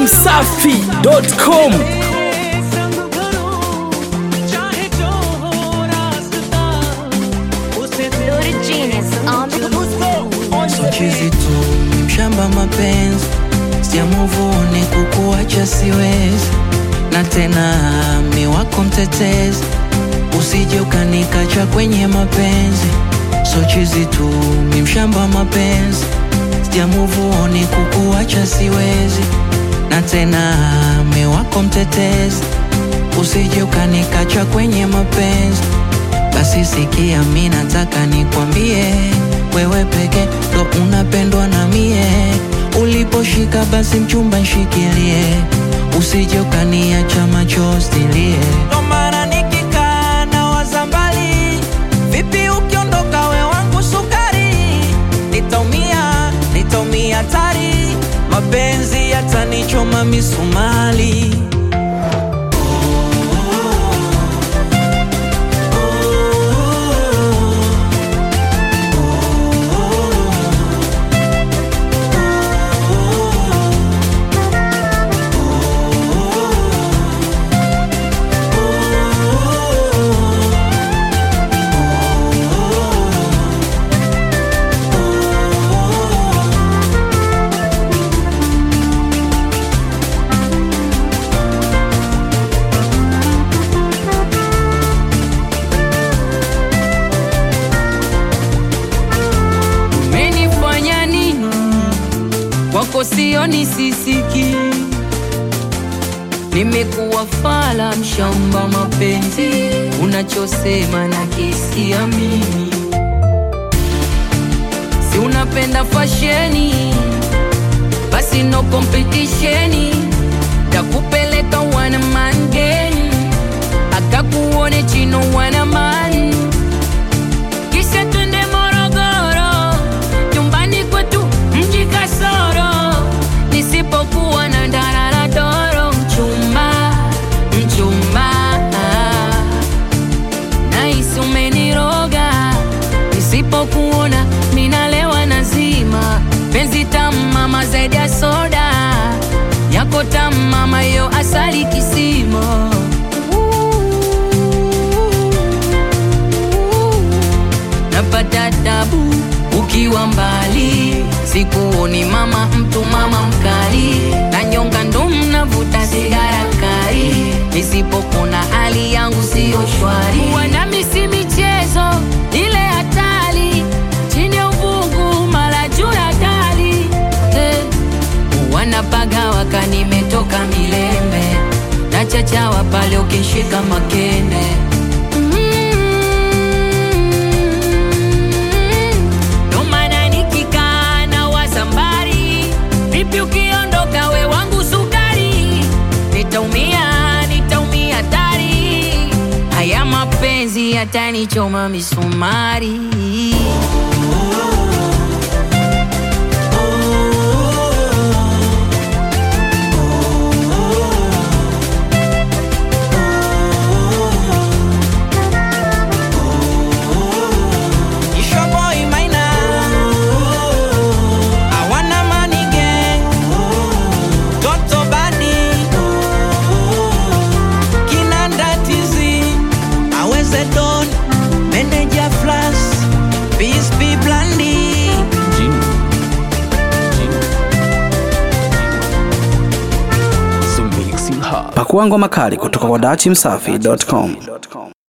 datimsafi.com Lord Genius on the So chizi tu mshamba mapenzi siamuvuni kukuacha siwezi na tena mi wako mtetezi usije ukanikacha kwenye mapenzi so chizi tu mi mshamba mapenzi siamuvuni kukuacha siwezi na tena mi wako mtetezi usije ukanikacha kwenye mapenzi basi sikia, mi nataka nikwambie, wewe peke ndo unapendwa na mie. Uliposhika basi mchumba nshikilie, usije ukaniacha machozi nilie. Ndo maana nikikaa na waza mbali, vipi ukiondoka we wangu sukari, nitaumia, nitaumia tari, mapenzi yatanichoma misumali. Umenifanya nini kwako sioni sisiki, nimekuwa fala mshamba mapenzi, unachosema na kisia mimi, si unapenda fasheni, basi no competition, takupeleka wana mangeni, akakuone chino wana mani kisha twende Morogoro, nyumbani kwetu mji kasoro, nisipokuwa na ndarara doro, mchumba mchumba, nahisi umeniroga, nisipokuona minalewa nazima, penzi tamu mama zaidi ya soda yako tamu mama, yo asali kisima napata tabu ukiwa mbali, sikuoni mama, mtu mama mkali, na nyonga ndo mnavuta sigara kali, nisipokuna hali yangu siyo shwari. Wanami si michezo ile hatari, chini ya uvungu mara juu ya dari eh. Wanapaga waka nimetoka milembe, na chachawa pale ukishika makende Ndo maana nikikaa na waza mbali, vipi ukiondoka we wangu sukari, nitaumia, nitaumia tari, haya mapenzi yatanichoma misumari. It's your boy Maina. I wanna money gang. Toto Badi. Kinanda TZ. Aweze Don. Manager Flash. Peace be Blandi. pakua ngoma kali kutoka kwa datimsafi.com